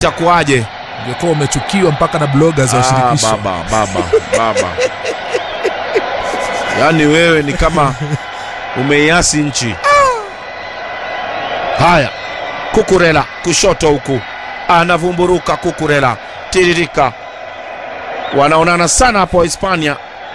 itakuwaje? ungekuwa umechukiwa mpaka na bloggers wa Ah, shirikisho baba baba baba, yaani wewe ni kama umeiasi nchi. Haya, Kukurela kushoto huku anavumburuka Kukurela, tiririka, wanaonana sana hapo Hispania.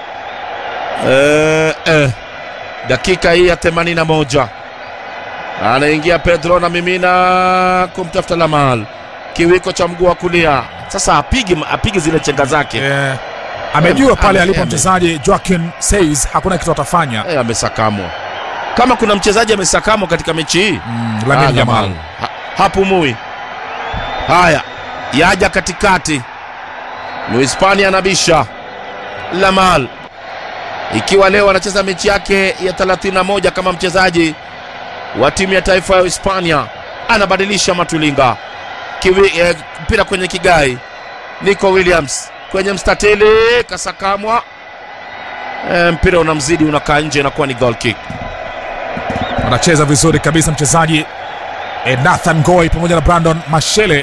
Eh, eh. Dakika hii ya 81 anaingia Pedro na mimina kumtafuta Lamal, kiwiko cha mguu wa kulia. Sasa apigi apigi zile chenga zake Eh, amejua pale Ame- alipo ame- mchezaji Joaquin Says hakuna kitu atafanya Eh, amesakamwa. Kama kuna mchezaji amesakamwa katika mechi hii mm, ah, Lamine Yamal ha, hapumui. Haya, yaja katikati, Muhispania anabisha Lamal, ikiwa leo anacheza mechi yake ya 31 kama mchezaji wa timu ya taifa ya Hispania, anabadilisha Matulinga Kiwi, eh, mpira kwenye kigai, Nico Williams kwenye mstatili, kasakamwa eh, mpira unamzidi, unakaa nje, inakuwa ni goal kick. anacheza vizuri kabisa mchezaji eh, Nathan Goy pamoja na Brandon Mashele.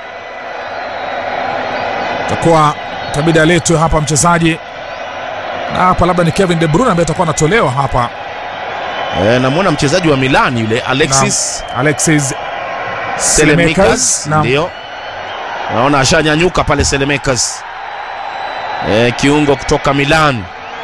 Takuwa itabidi aletwe hapa mchezaji na hapa labda ni Kevin De Bruyne ambaye atakuwa anatolewa hapa, Eh, namwona mchezaji wa Milan yule Alexis Alexis Selemekas Selemekas, naam. ndio naona ashanyanyuka pale Selemekas, eh, kiungo kutoka Milan.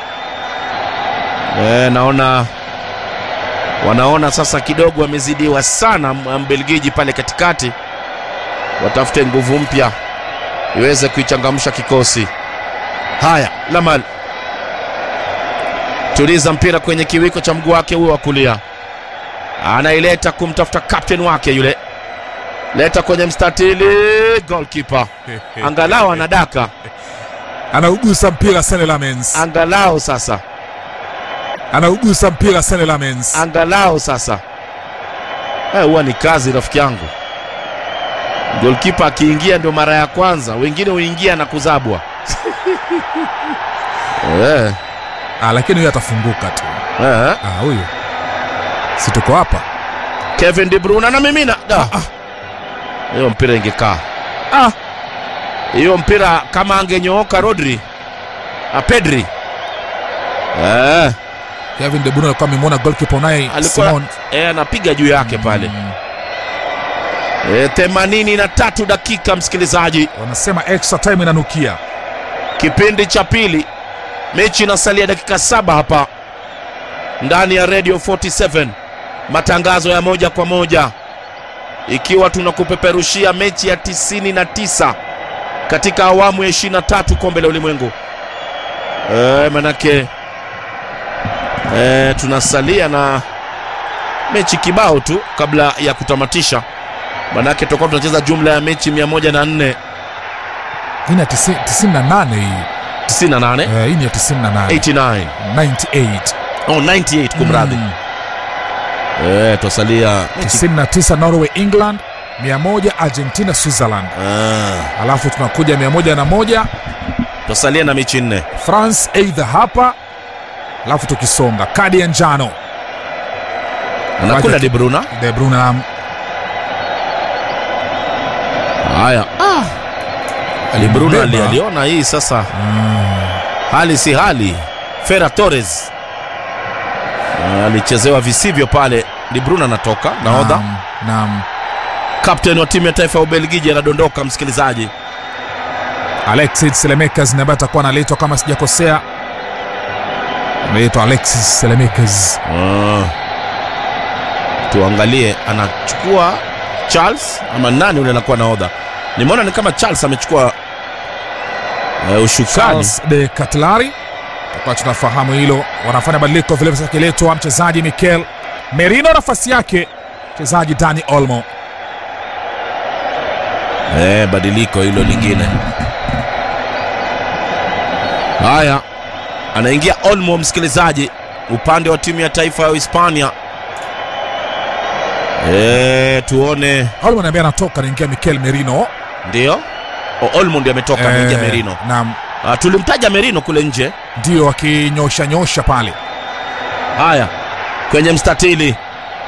Eh, naona wanaona sasa kidogo wamezidiwa sana M- Mbelgiji pale katikati, watafute nguvu mpya iweze kuichangamsha kikosi. Haya, Lamal tuliza mpira kwenye kiwiko cha mguu wake huo wa kulia, anaileta kumtafuta captain wake yule, leta kwenye mstatili, goalkeeper angalau anadaka, anaugusa mpira Sene Lamens, angalau sasa, anaugusa mpira Sene Lamens. angalau sasa. Eh, huwa ni kazi rafiki yangu. Goalkeeper akiingia ndio mara ya kwanza, wengine huingia na kuzabwa. eh, Ah, lakini huyu atafunguka tu. eh. Ah, huyu si tuko hapa Kevin De Bruyne na mimina Da. hiyo mpira ingekaa ah. hiyo mpira kama angenyooka Rodri ah, Pedri eh, Kevin De Bruyne alikuwa amemwona goalkeeper Unai Alikuwa- Simon eh, anapiga juu yake pale Mm, eh, themanini na tatu dakika msikilizaji, wanasema extra time inanukia. kipindi cha pili, mechi inasalia dakika saba hapa ndani ya Radio 47 matangazo ya moja kwa moja, ikiwa tunakupeperushia mechi ya 99 katika awamu ya 23 kombe la ulimwengu. E, manake e, tunasalia na mechi kibao tu kabla ya kutamatisha, manake tutakuwa tunacheza jumla ya mechi 104 Hii ni ya tisi- 98 hii 98 Eh, hii ni ya 98 89 98 oh 98 kumradhi Mm, eh twasalia mechi 99 Norway England 100 Argentina Switzerland ah, alafu tunakuja 101 twasalia na mechi nne France aidha hapa alafu tukisonga kadi ya njano anakula Waje- De Bruyne De Bruyne na haya ah. De Bruyne ali- Mbeba. aliona hii sasa hali si hali Ferran Torres Ah, alichezewa visivyo pale De Bruyne anatoka nahodha Naam, naam. captain wa timu ya taifa ya Ubelgiji anadondoka msikilizaji Alexis Selemekas ambaye atakuwa analetwa kama sijakosea, anaitwa Alexis Selemekas. ah. tuangalie anachukua Charles ama nani ule anakuwa nahodha nimeona ni kama Charles amechukua uh, ushukani Charles de Catlari, tutakuwa tunafahamu hilo. Wanafanya badiliko vile vile, akiletwa mchezaji Mikel Merino, nafasi yake mchezaji Dani Olmo. Eh, badiliko hilo lingine. Haya, anaingia Olmo, msikilizaji, upande wa timu ya taifa ya Hispania. Eh, tuone. Olmo anaambia anatoka, anaingia Mikel Merino. Ndio O- Olmo ndio ametoka, ameingia Eh, Merino. Naam, Ah, tulimtaja Merino kule nje. ndio akinyosha nyosha pale. Haya, kwenye mstatili